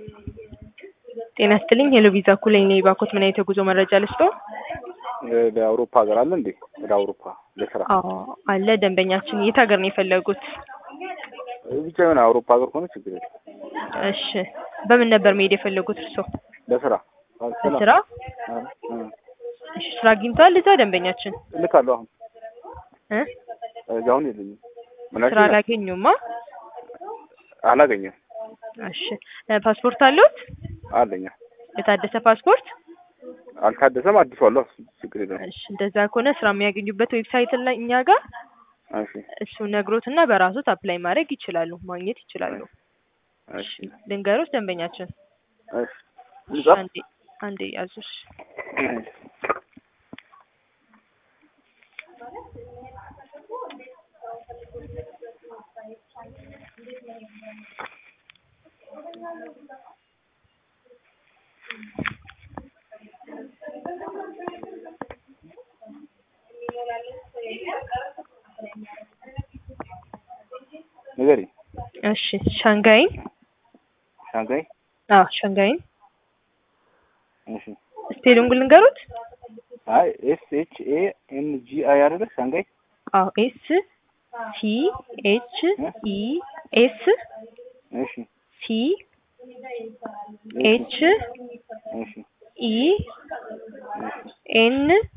ጤና ይስጥልኝ ሄሎ ቪዛ ኩለኝ ነኝ። ባኮት ምን አይነት የጉዞ መረጃ ልስጠው? ለአውሮፓ ሀገር አለ እንዴ? ወደ አውሮፓ ለስራ አዎ አለ። ደንበኛችን የት ሀገር ነው የፈለጉት? ብቻ የሆነ አውሮፓ ሀገር ከሆነ ችግር የለም። እሺ በምን ነበር መሄድ የፈለጉት እርስዎ? ለስራ ለስራ? እሺ ስራ አግኝተዋል እዛ ደንበኛችን? እልካለሁ አሁን እ እዛ አሁን የለኝም። ምን ስራ አልሽኝ? አላገኙማ? አላገኘም እሺ እ ፓስፖርት አለዎት? አለኛ የታደሰ ፓስፖርት? አልታደሰም አዲሱ አለሁ ችግር የለም። እሺ እንደዛ ከሆነ ስራ የሚያገኙበት ዌብሳይት ላይ እኛ ጋር እሺ እሱ ነግሮትና በራሶት አፕላይ ማድረግ ይችላሉ፣ ማግኘት ይችላሉ። እሺ ልንገሮት ደንበኛችን እሺ ልጻፍ? አንዴ አንዴ ያዙሽ። ንገሪኝ። እሺ ሻንጋይን ሻንጋይ አዎ ሻንጋይን እሺ ስፔሊንጉን ልንገሩት? አይ ኤስ ኤች ኤ ኤን ጂ አይ አይደለ ሻንጋይ አዎ ኤስ ሲ ኤች ኢ ኤስ እሺ ሲ ኤች እሺ ኢ ኤን